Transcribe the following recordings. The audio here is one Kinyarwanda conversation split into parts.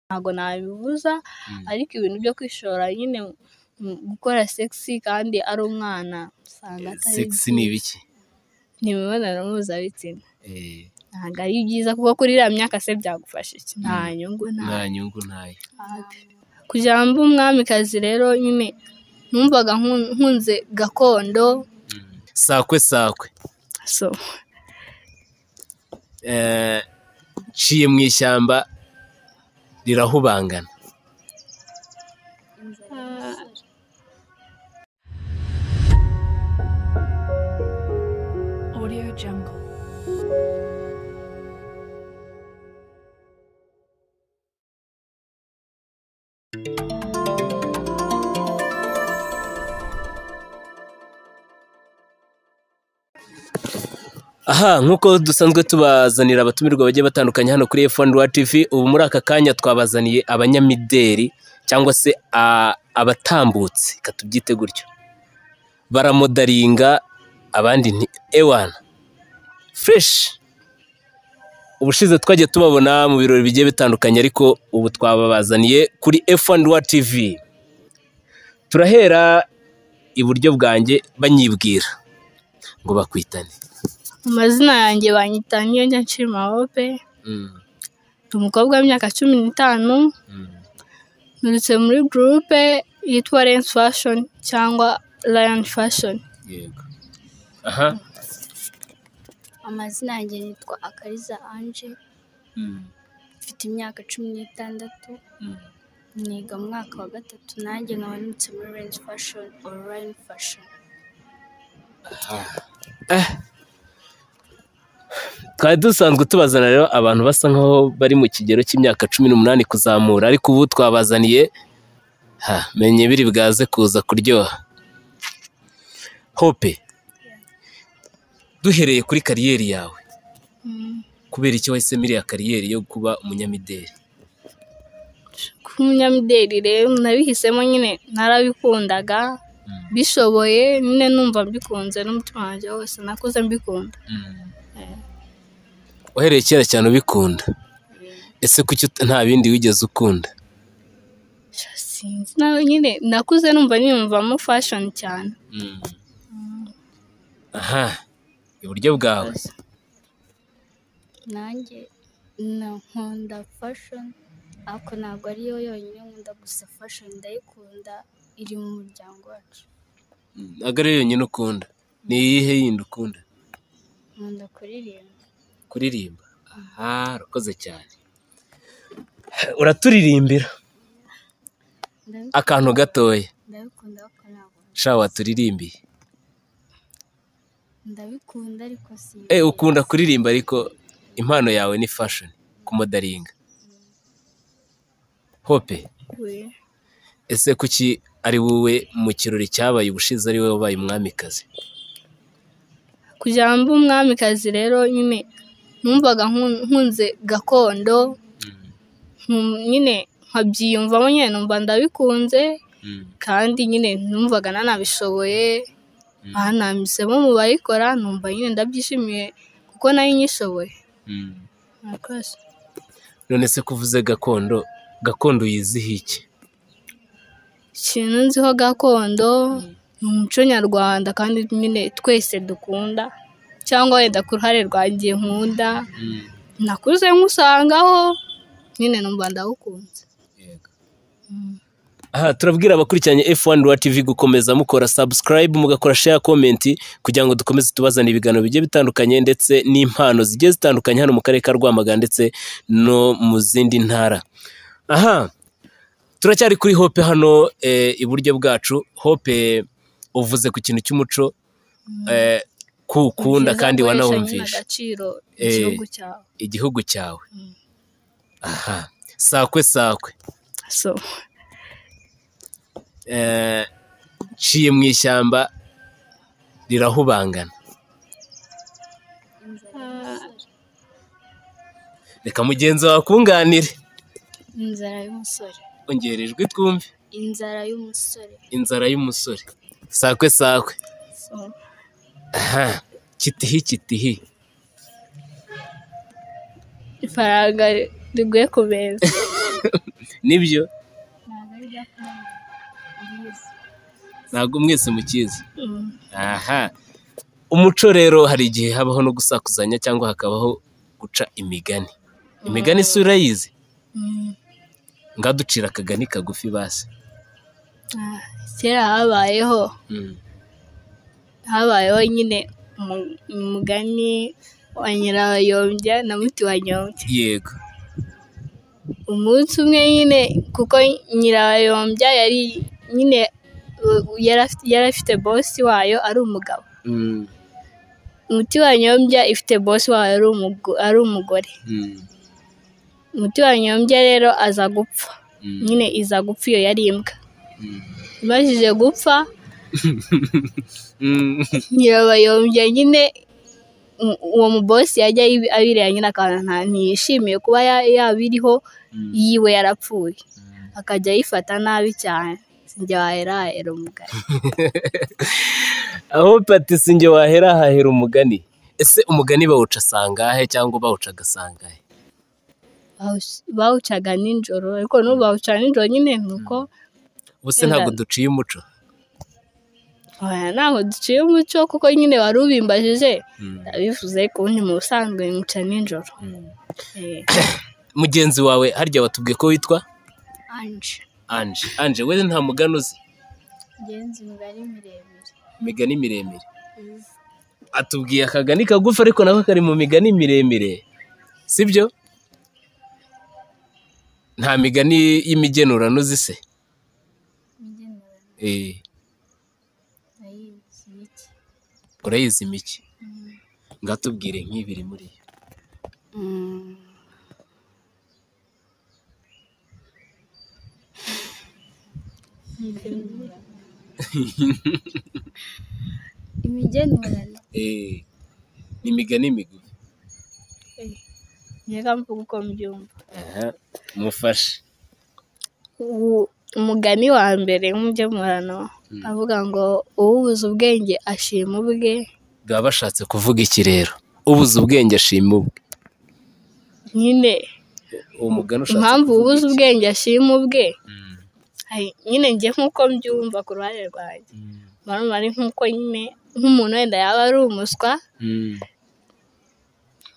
ntago nabibuza ariko ibintu byo kwishora nyine gukora segisi kandi ari umwana usanga atari Segisi ni ibiki ni imibonano mpuzabitsina ntabwo ari byiza kuko kuri iriya myaka se byagufasha iki nta nyungu nta nta nyungu ntayo kugira ngo mbe umwamikazi rero nyine numvaga nku- nkunze gakondo sakwe sakwe so Eh, nciye mu ishyamba rirahubangana Audio Jungle. aha nk'uko dusanzwe tubazanira abatumirwa bagiye batandukanye hano kuri F1 Rwa TV ubu muri aka kanya twabazaniye abanyamideri cyangwa se a- abatambutsi reka tubyite gutyo baramodaringa abandi nti ewana fureshi ubushize twagiye tubabona mu birori bigiye bitandukanye ariko ubu twababazaniye kuri F1 Rwa TV turahera iburyo bwanjye banyibwira ngo bakwitane amazina yanjye banyita niyo njya nshima hope Mm. ndi umukobwa w'imyaka cumi n'itanu Mm. nturutse muri gurupe yitwa Lens Fashion cyangwa Lion Fashion yego aha amazina yanjye nitwa akariza anje mfite imyaka cumi n'itandatu niga mu mwaka wa gatatu nanjye nkaba nibutse muri range fashion online fashion twari dusanzwe tubazana rero abantu basa nkaho bari mu kigero cy'imyaka cumi n'umunani kuzamura ariko ubu twabazaniye ha menye biri bwaze kuza kuryoha hope duhereye kuri kariyeri yawe kubera icyo wahisemo iriya kariyeri yo kuba umunyamideli kuba umunyamideli rero nabihisemo nyine narabikundaga bishoboye nyine numva mbikunze n'umutima wanjye wose nakuze mbikunda uhereye kera cyane ubikunda ese kuki ut- nta bindi wigeze ukunda sinzi nawe nyine nakuze numva niyumvamo fashoni cyane aha iburyo bwawe nanjye na nkunda fashion ariko ntabwo ariyo yonyine nkunda gusa fashion ndayikunda iri mu muryango wacu ntabwo ari yonyine ukunda ni iyihe yindi ukunda nkunda kuririmba kuririmba aha urakoze cyane uraturirimbira Ndabi- akantu gatoya ndabikunda ariko ntabwo sha waturirimbiye ndabikunda ariko si Eh, ukunda kuririmba ariko impano yawe ni fashion kumodaringa hope ese kuki ari wowe mu kirori cyabaye ubushize ari wowe wabaye umwamikazi kugira ngo mbe umwamikazi rero nyine numvaga nku- nkunze gakondo nkum- nyine nkabyiyumvamo nyine numva ndabikunze kandi nyine numvaga nanabishoboye aha namisemo mu bayikora numva nyine ndabyishimiye kuko nayo nyishoboye murakoze none se kuvuze gakondo gakondo yizihiye iki ikintu nziho gakondo ni umuco nyarwanda kandi nyine twese dukunda cyangwa wenda ku ruhare rwanjye nkunda nakuze nkusangaho nyine numva ndawukunze aha turabwira abakurikiranye F1 Rwa TV gukomeza mukora subscribe mugakora share comment kugira ngo dukomeze tubazana ibiganiro bigiye bitandukanye ndetse n'impano zigiye zitandukanye hano mu karere ka Rwamagana ndetse no mu zindi ntara aha turacyari kuri Hope hano eh, iburyo bwacu Hope uvuze ku kintu cy'umuco eh, kuwukunda Byiza kandi guhesha nyine wanawumvisha agaciro Eh. igihugu cyawe igihugu cyawe Mm. aha sakwe sakwe so Eh, nciye mu ishyamba rirahubangana reka mugenzi wawe akunganire inzara y'umusore ongera ijwi twumve inzara y'umusore inzara y'umusore sakwe sakwe so aha kitihi kitihi ifaranga riguye ku meza nibyo ntabwo ari gakondo mbizi ntabwo mwese mukizi Mm. aha umuco rero hari igihe habaho no gusakuzanya cyangwa hakabaho guca imigani imigani si urayizi Mm. ngaducira akagani kagufi basi Ah, kera habayeho habayeho nyine umu- umugani wa nyirabayombya na muti wa nyombya yego umunsi umwe nyine kuko nyirabayombya yari nyine u- u- yari afite- yari afite bosi wayo ari umugabo Mm, umuti wa nyombya ifite bosi wayo ari umugo- ari umugore mm, umuti wa nyombya rero aza gupfa mm, nyine iza gupfa iyo yari imbwa mm. imajije gupfa Mm, nyirabayombya nyine u- uwo mubosi yajya ayibi- abireba nyine akabona nta ntiyishimiye kuba ya- yaba iriho Mm. yiwe yarapfuye akajya ayifata nabi cyane njye wahera umugani aho pati sinjye wahera hahera umugani ese umugani bawuca sangahe cyangwa bawuca agasangahe Bawuc- bawucaga nijoro ariko n'ubu bawuca nijoro nyine ni uko ubuse ntabwo duciye umuco oya, ntabwo duciye umuco kuko nyine wari ubimbajije Mm. ndabivuze ariko ubundi mu busanzwe nywuca nijoro Eh, mugenzi wawe harya watubwiye ko witwa anje anje anje we nta mugani uzi ngenzi imibare miremire imigani miremire atubwiye akagani kagufi ariko nako kari mu migani miremire sibyo nta migani y'imigenurano uzi se igenewe Eh, nayizi iki urayizi mike ngatubwire nk'ibiri muri yo Mm. imigenurano Eh, ni imigani migufi njye kamvuga uko mbyumva aha mufashe Ubu- umugani wa mbere nk'umugemurano avuga ngo uwubuze ubwenge ashima ubwe baba bashatse kuvuga iki rero ubuze ubwenge ashima ubwe nyine uwo mugani ushatse impamvu kuvuga ubuze iki? ubwenge ashima ubwe Mm. hari- nyine njye nk'uko mbyumva ku ruhande rwanjye Mm. murumva ari nk'uko nyine nk'umuntu wenda yaba ari umuswa Mm.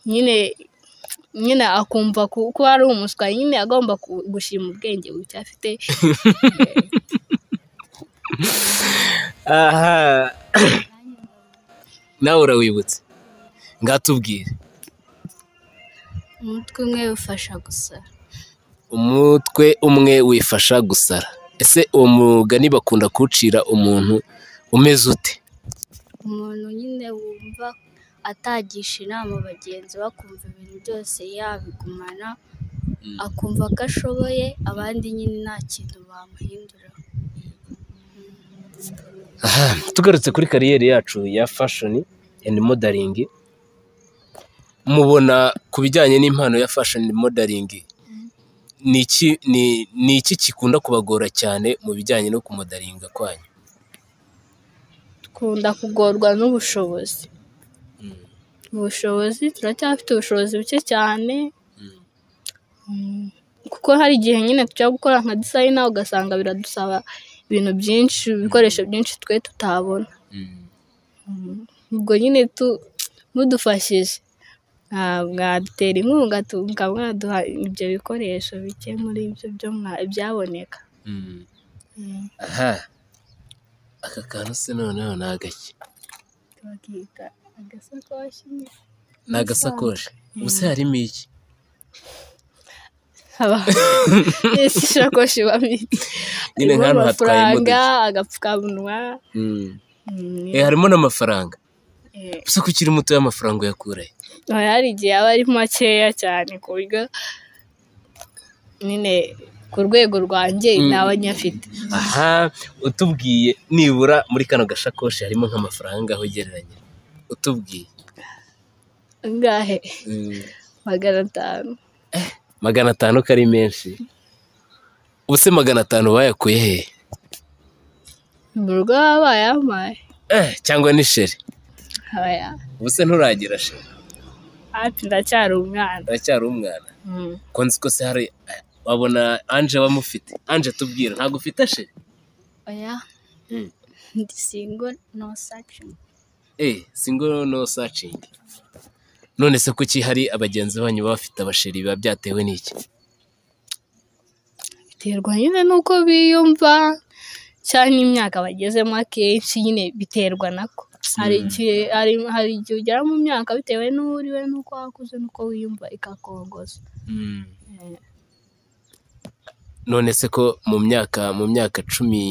nyine nyine akumva ku- ko ari umuswa nyine agomba ku- gushima ubwenge buke afite aha nawe urawibutse ngatubwire umutwe umwe ufasha gusa umutwe umwe wifasha gusara ese uwo mugani bakunda kuwucira umuntu umeze ute umuntu nyine wumva atagisha inama bagenzi be akumva ibintu byose yabigumana Mm. akumva ko ashoboye abandi nyine nta kintu bamuhindura aha tugarutse kuri kariyeri yacu ya fashoni and modaringi mubona ku bijyanye n'impano ya fashoni modaringi ni iki ni- ni iki gikunda kubagora cyane mu bijyanye no kumodaringa kwanyu kunda kugorwa n'ubushobozi ubushobozi turacyafite ubushobozi buke cyane Mm, kuko hari igihe nyine tujya gukora nka disayina ugasanga biradusaba ibintu byinshi ibikoresho byinshi twe tutabona ubwo nyine tu mudufashije ah, mwadutera inkunga tu- mukaba mwaduha ibyo bikoresho bike muri ibyo byo mwa- byaboneka Mm, aha aka kantu se noneho ni agaki bakita agasakoshi nyine. ni agasakoshi ubuse harimo iki Haba- Ese isakoshi ibamo iki? nyine Harimo nk'ahantu hatwaye amafaranga imodoka agapfukamunwa mm, Eh, harimo n'amafaranga eh. gusa ko ukiri muto y'amafaranga uyakura he hari hari igihe aba ari makeya cyane ku buryo nyine ku rwego rwanjye ntaba nyafite aha utubwiye nibura muri kano gashakoshi harimo nk'amafaranga aho ugereranya utubwiye angahe magana atanu magana atanu ko ari menshi ubuse magana atanu bayakuye he mu rugo baba bayampaye Eh, cyangwa ni sheri aba ya- ubuse nturagira sheri hafi ndacyari umwana uracyari umwana Mm. ko nzi ko se hari eh, wabona anje bamufite anje tubwira ntabwo ufite ashe oya Mm. ndi singo no sachingi Eh, single no searching. None se kuki hari abagenzi banyu baba bafite abasheri biba byatewe n'iki? biterwa nyine n'uko biyumva cyangwa n'imyaka bagezemo akenshi nyine biterwa nako hari igihe hari hari igihe ugera mu myaka bitewe n'uwo uriwe n'uko wakuze n'uko wiyumva ikakongoza None se ko mu myaka mu myaka cumi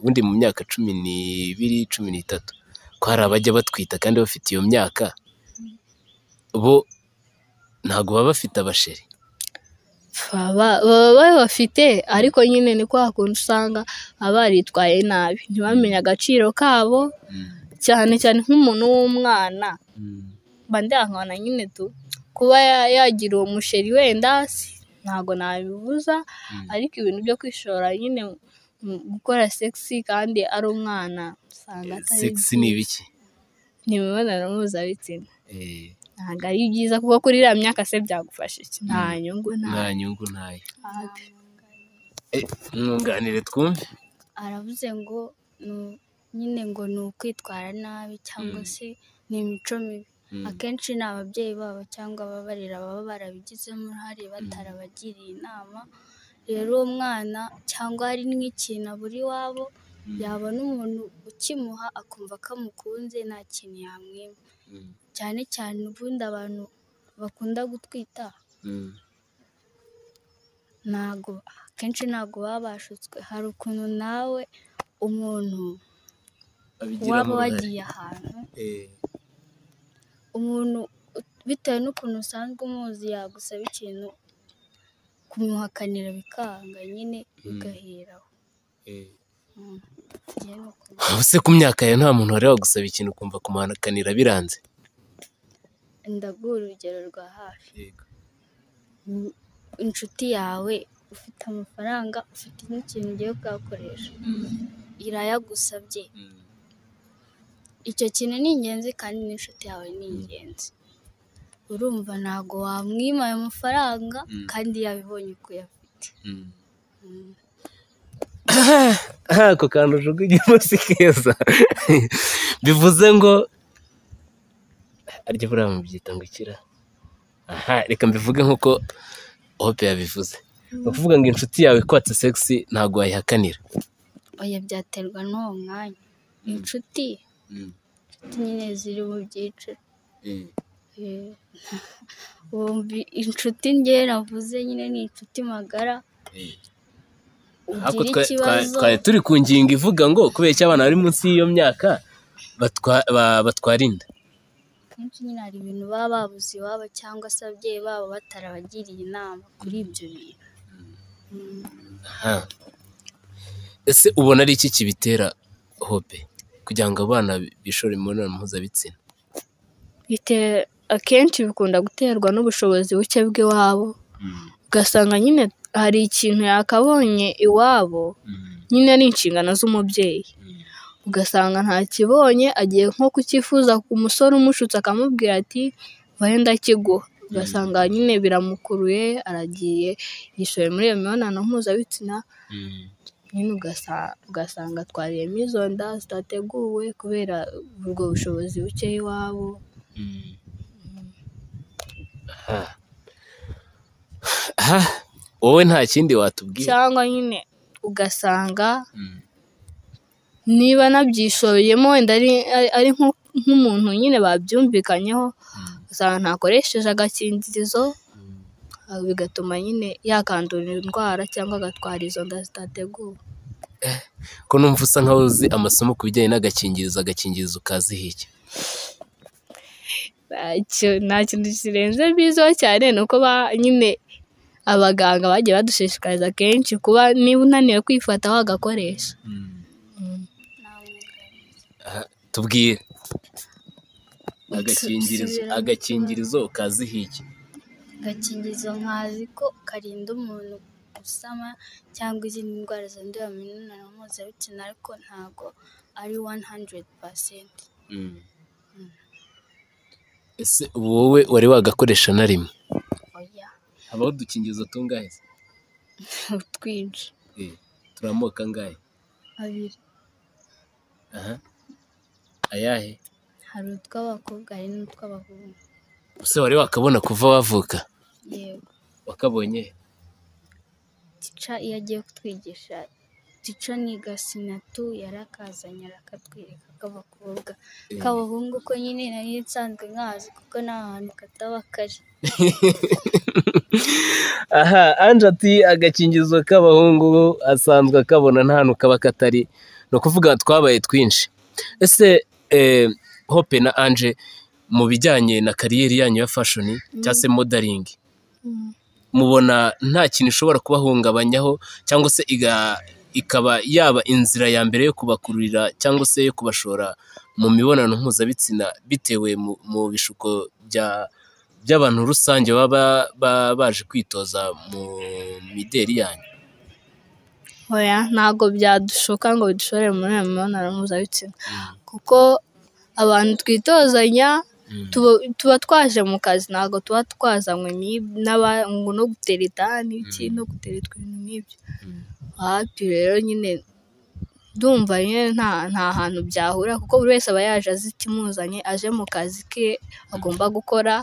ubundi mu myaka cumi n'ibiri cumi n'itatu ko hari abajya batwita kandi bafite iyo myaka bo ntabwo baba bafite abasheri baba baba babafite ariko nyine ni kwa kundi usanga abaritwaye nabi ntibamenye agaciro kabo cyane cyane nk'umuntu w'umwana mba ndihangana nyine tu kuba ya- yagira uwo musheri wenda si- ntabwo nabibuza ariko ibintu byo kwishora nyine mu gukora segisi kandi ari umwana usanga atari Sex ni ibiki? ni imibonano mpuzabitsina Eh, ntabwo ari byiza kuko kuri iriya myaka se byagufasha iki nta nyungu nta nta nyungu ntayo. habi Eh, Mwunganire twumve. aravuze ngo ni u- nyine ngo ni ukwitwara nabi cyangwa se ni imico mibi Mm. akenshi ni ababyeyi babo cyangwa ababarera baba barabigizemo uruhare batarabagiriye inama rero uwo mwana cyangwa hari nk'ikintu abura iwabo yabona umuntu ukimuha akumva ko amukunze nta kintu yamwima Mm. cyane cyane ubundi abantu bakunda gutwita Mm. ntago akenshi ntabwo baba bashutswe hari ukuntu nawe umuntu waba abigiramo uruhare. wagiye ahantu Eh, umuntu u- bitewe n'ukuntu usanzwe umuzi yagusaba ikintu kumuhakanira bikanga nyine bigahera aho eh. Mm. Njyewe ni uko Ubuse ku myaka yawe nta muntu wari wagusaba ikintu ukumva kumuhanakanira biranze ndaguha urugero rwa hafi Mm, inshuti yawe ufite amafaranga ufite n'ikintu ugiye kugakoresha irayagusabye icyo kintu ni ingenzi kandi n'inshuti yawe ni ingenzi urumva ntabwo wamwima ayo mafaranga Mm. kandi yabibonye ko yafite Mm. Mm. Ah, ako kantu ujugunyemo si keza bivuze ngo arya buriya mubyita ngo ikira aha reka mbivuge nk'uko hope yabivuze ni ukuvuga ngo inshuti yawe ikwatse segisi ntabwo wayihakanira oya byaterwa n'uwo mwanya inshuti inshuti nyine ziri mu byiciro Eh, wumva inshuti njye navuze nyine ni inshuti magara ariko ugira twa- twa- ikibazo twari turi ku ngingo ivuga ngo kubera iki abana bari munsi y'iyo myaka batwa- ba- batwara inda akenshi nyine hari ibintu baba babuze iwabo cyangwa se ababyeyi babo batarabagiriye inama kuri ibyo bintu Mm. Aha. ese ubona ari iki kibitera hope kugira ngo abana bishore mu mibonano mpuzabitsina bite akenshi bikunda guterwa n'ubushobozi buke bw'iwabo ugasanga nyine hari ikintu yakabonye iwabo nyine ari inshingano z'umubyeyi ugasanga ntakibonye agiye nko kucyifuza ku musore umushutse akamubwira ati wenda kiguha ugasanga nyine biramukuruye aragiye yishoye muri iyo mibonano mpuzabitsina nyine ugasa- ugasanga atwariyemo izo nda zitateguwe kubera ubwo bushobozi buke iwabo Aha. Aha, wowe nta kindi watubwira cyangwa nyine ugasanga Mm. niba anabyishoyemo wenda ari- ari- ari nko- nk'umuntu nyine babyumvikanyeho ugasanga ntakoresheje agakingirizo ah, bigatuma nyine yakandura indwara cyangwa agatwara izo nda zitateguwe ko numva usa nkaho uzi amasomo ku bijyanye n'agakingirizo agakingirizo ukaziha iki Ntacyo- nta kintu kirenze biziho cyane ni uko ba- nyine abaganga bagiye badushishikariza kenshi kuba niba unaniwe kwifata wagakoresha Mm. Aha, tubwire agakingirizo agakingirizo ukaziha iki agakingirizo nkazi ko karinda umuntu gusama cyangwa izindi ndwara zandurira mu mibonano mpuzabitsina ariko ntabwo ari 100%. ese ubu wowe wari wagakoresha na rimwe oya habaho udukingirizo tungahe se twinshi Eh, turi amoko angahe abiri aha ayahe hari utw'abakobwa hari n'utw'abahungu ese wari wakabona kuva wavuka yego wakabonye tica iyo agiye kutwigisha tica niga sinatu yarakazanye arakatwereka k'abakobwa Eh. k'abahungu ko nyine nari nsanzwe nkazi kuko nta hantu kataba kari aha anje ati agakingirizo k'abahungu asanzwe akabona nta hantu kaba katari ni ukuvuga twabaye twinshi ese eh, hope na anje mu bijyanye na kariyeri yanyu ya fashoni cyangwa se modaringi mubona nta kintu ishobora kubahungabanyaho cyangwa se iga- ikaba yaba inzira ya mbere yo kubakururira cyangwa se yo kubashora mu mibonano mpuzabitsina bitewe mu, mu bishuko bya by'abantu rusange baba ba- baje kwitoza mu mideri yanyu oya ntabwo byadushoka ngo bidushore muri iyo mibonano mpuzabitsina kuko abantu twitozanya tuba- tuba twaje mu kazi ntabwo tuba twazanywe n'ib- n'aba- ngo no gutera itani iki no guteretwa ibintu nk'ibyo hapi rero nyine ndumva nyine nta nta hantu byahura kuko buri wese aba yaje azi ikimuzanye aje mu kazi ke agomba gukora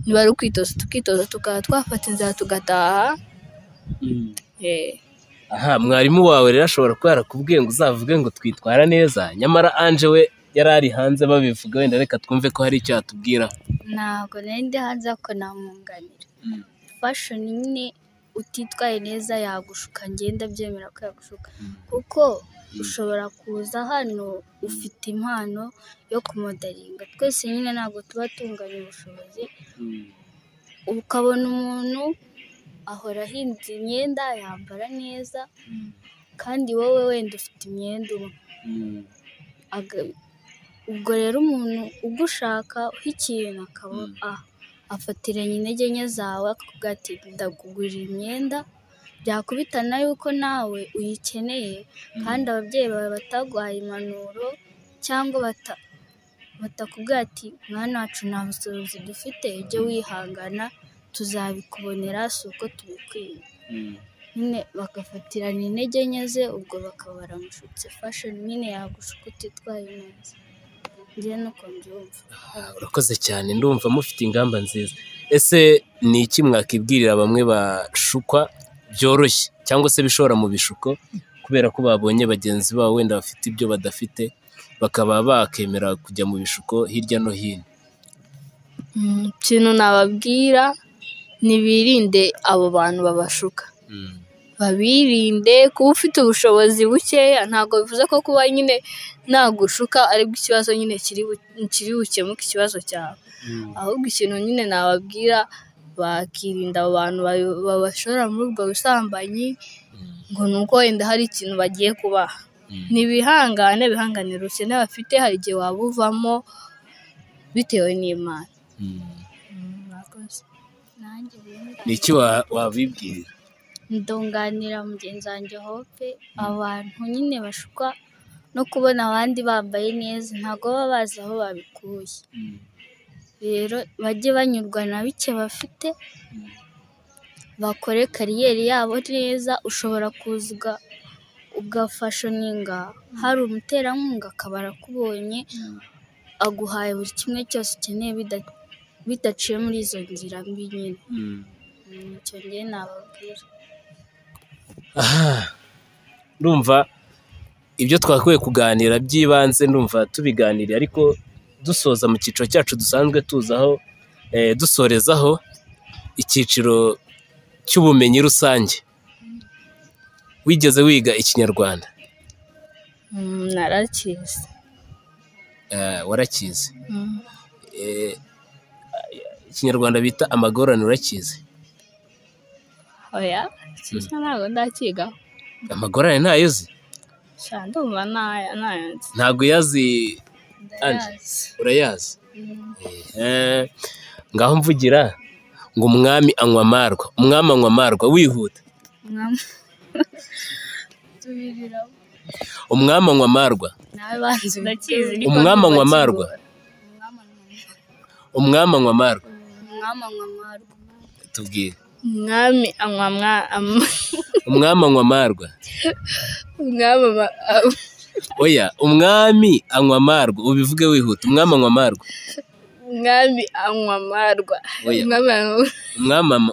niba ari ukwitoza tukitoza tukaba twafata inzira tugataha eh. aha mwarimu wawe rero ashobora kuba yarakubwiye ngo uzavuge ngo twitwara neza nyamara anje we yari ari hanze babivuga wenda reka twumve ko hari icyo yatubwira ntabwo nari ndi hanze ariko namwunganira fashoni nyine utitwaye neza yagushuka ngenda byemera ko yagushuka kuko ushobora kuza hano ufite impano yo kumodaringa twese nyine ntabwo tuba tunganya ubushobozi ukabona umuntu ahora ahinze imyenda yambara neza kandi wowe wenda ufite imyenda uba aga- ubwo rero umuntu ugushaka ikintu akaba Mm. ah, afatiranya intege nke zawe akavuga ati ndakugurira imyenda byakubitana yuko nawe uyikeneye kandi ababyeyi bawe bataguhaye impanuro cyangwa bata batakubwira ati mwana wacu nta bushobozi dufite ujye wihangana tuzabikubonera si uko tubikwiye nyine bagafatirana intege nke ze ubwo bakaba baramushutse fashion nyine yagushuka utitwaye neza njye nuko mbyumva urakoze cyane ndumva mufite ingamba nziza ese ni iki mwakibwirira bamwe bashukwa byoroshye cyangwa se bishora mu bishuko kubera ko babonye bagenzi babo wenda bafite ibyo badafite bakaba bakemera kujya mu bishuko hirya no hino Mm, ikintu nababwira ntibirinde abo bantu babashuka babirinde kuba ufite ubushobozi bukeya ntabwo bivuze ko kuba nyine nagushuka aribwo ikibazo nyine kiri bu- kiri bukemuke ikibazo cyawe ahubwo ikintu nyine nababwira bakirinda abo bantu bayo- babashora muri ubwo busambanyi ngo ni uko wenda hari ikintu bagiye kubaha ntibihangane bihanganira ubukene bafite hari igihe waba uvamo bitewe n'imana Mm, murakoze. nanjye bimba ni iki wa- wabibwira ndunganira mugenzi wanjye hope abantu nyine bashukwa no kubona abandi bambaye neza ntabwo baba bazi aho babikuye rero bajye banyurwa na bike bafite bakore kariyeri yabo neza ushobora kuza uga- ugafashoninga hari umuterankunga akaba arakubonye aguhaye buri kimwe cyose ukeneye bida- bidaciye muri izo nzira mbi nyine Mm, icyo ngiye nababwira Aha. ndumva ibyo twakwiye kuganira by'ibanze ndumva tubiganiriye ariko dusoza mu cyiciro cyacu dusanzwe tuzaho eh, dusorezaho icyiciro cy'ubumenyi rusange wigeze wiga ikinyarwanda Mm, narakizi Eh, warakizi Mm. Eh, ikinyarwanda bita amagorane urakizi oya shisha ntabwo ndakigaho amagorane ntayo uzi sha ndumva ntaya ntayanze ntabwo uyazi Andi. Ndayazi. urayazi Mm, Eh, ngaho mvugira ngo umwami anywa amarwa umwami anywa amarwa wihuta mwam- Tubiriramo. umwami anywa amarwa nawe banza ndakizi ubitere. ariko Umwami anywa ndumva amarwa. kigoye. Mwama- umwami anywa amarwa mwama- mwamarwa. tubwire umwami anywa mwa- am- umwami anywa amarwa umwami ama- am- oya umwami anywa amarwa ubivuge wihuta umwami anywa amarwa umwami anywa amarwa Oya. umwami anywa- umwamama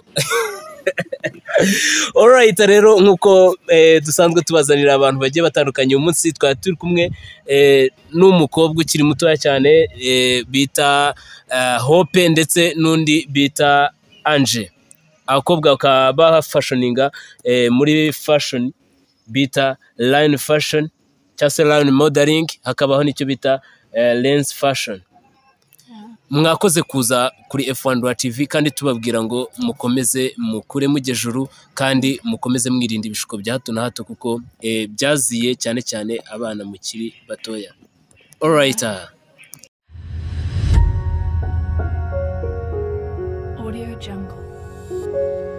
orayita rero nk'uko eh, dusanzwe tubazanira abantu bagiye batandukanye uyu munsi twari turi kumwe eh, n'umukobwa ukiri mutoya cyane eh, bita ah, hope ndetse n'undi bita anje abakobwa bakaba bafashoninga eh, muri fashion bita line fashion cyangwa se line modeling hakabaho n'icyo bita eh, lens fashion mwakoze kuza kuri F1 Rwa TV kandi tubabwira ngo mukomeze mukuremo juru kandi mukomeze mwirinda ibishuko bya hato na hato kuko eh, byaziye cyane cyane abana mukiri batoya alright ah. Audio Jungle.